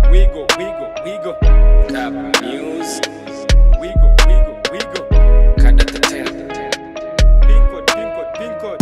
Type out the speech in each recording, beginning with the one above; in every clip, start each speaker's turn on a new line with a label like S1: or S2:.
S1: Wiggle, wiggle, wiggle. Tap music. Wiggle, wiggle, wiggle. Kada tetena. Pin code, pin code, pin code.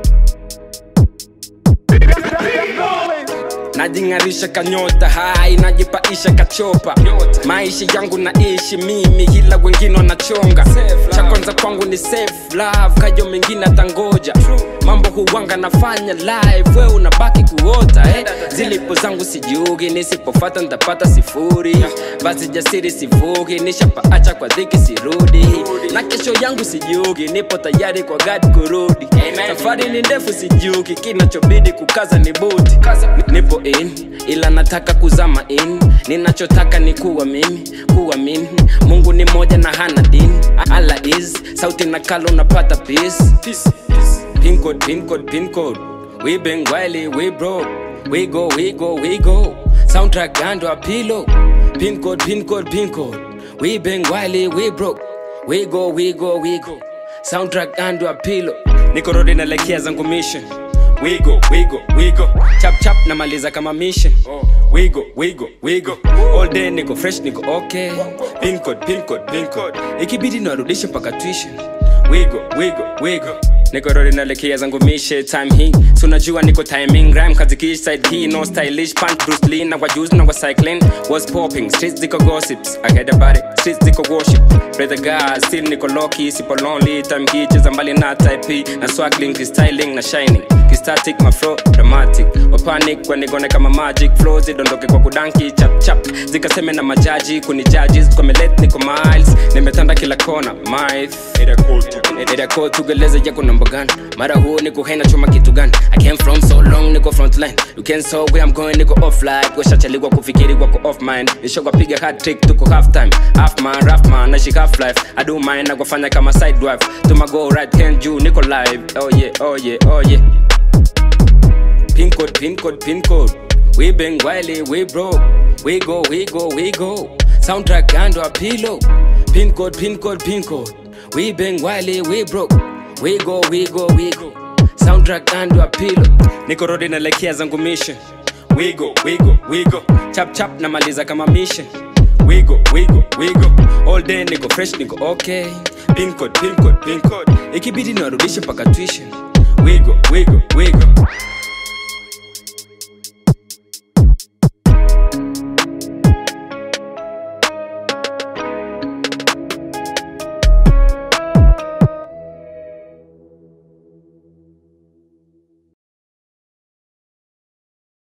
S1: najing'arisha kanyota hai najipaisha kachopa maisha yangu naishi mimi ila wengine wanachonga cha kwanza kwangu ni safe love kajo mengine atangoja mambo huwanga nafanya live we unabaki kuota eh? zilipo zangu sijugi nisipofata ntapata sifuri basi jasiri sivugi nishapaacha kwa dhiki sirudi na kesho yangu sijugi nipo tayari kwa gadi kurudi safari ni ndefu sijugi kinachobidi kukaza ni buti nipo in ila nataka kuzama in ninachotaka ni kuwa mimi kuwa mimi mungu ni moja na hana dini ala is sauti na kalo unapata peace pin code pin code pin code we been wily we broke we go we go we go soundtrack gando apilo pin code pin code pin code we been wily we broke we go we go we go soundtrack gando apilo niko rodi naelekea zangu mission wigo wigo wigo chap chap namaliza kama mission wigo wigo wigo all day niko fresh niko okay pin code pin code pin code ikibidi narudishe mpaka tuition wigo wigo wigo niko rodi naelekea zangu mishe time hii sunajua niko timing rhyme kazikish side hii no stylish pant bruce lee na wajuzi na wa cycling was popping streets ziko gossips i heard about it streets ziko worship pray the god still niko loki sipo lonely time hii cheza mbali na type na swaggling styling na shining kistatic mafro dramatic wapanic wanigone kama magic flow zidondoke kwa kudanki chap chap zikaseme na majaji kuni judges kwa melet niko miles nimetanda kila kona myth area code tugeleze yako namba gani mara huo niko hena choma kitu gani i came from so long niko frontline you can so where i'm going niko offline washachaliwa kufikiri wako off mind nishokapiga hat trick tuko half time half man rough man na shika half life i do mine na kufanya kama side drive tuma go right hand juu niko live oh yeah oh yeah oh yeah pin code pin code pin code we been wily we broke we go we go we go soundtrack gando apilo pin code pin code pin code we been wily we broke we go we go we go soundtrack gando apilo niko rodi naelekea zangu mission wigo wigo wigo chap chap namaliza kama mission wigo wigo wigo all day niko fresh niko okay pin code pin code pin code ikibidi narudishe mpaka tuition wigo wigo wigo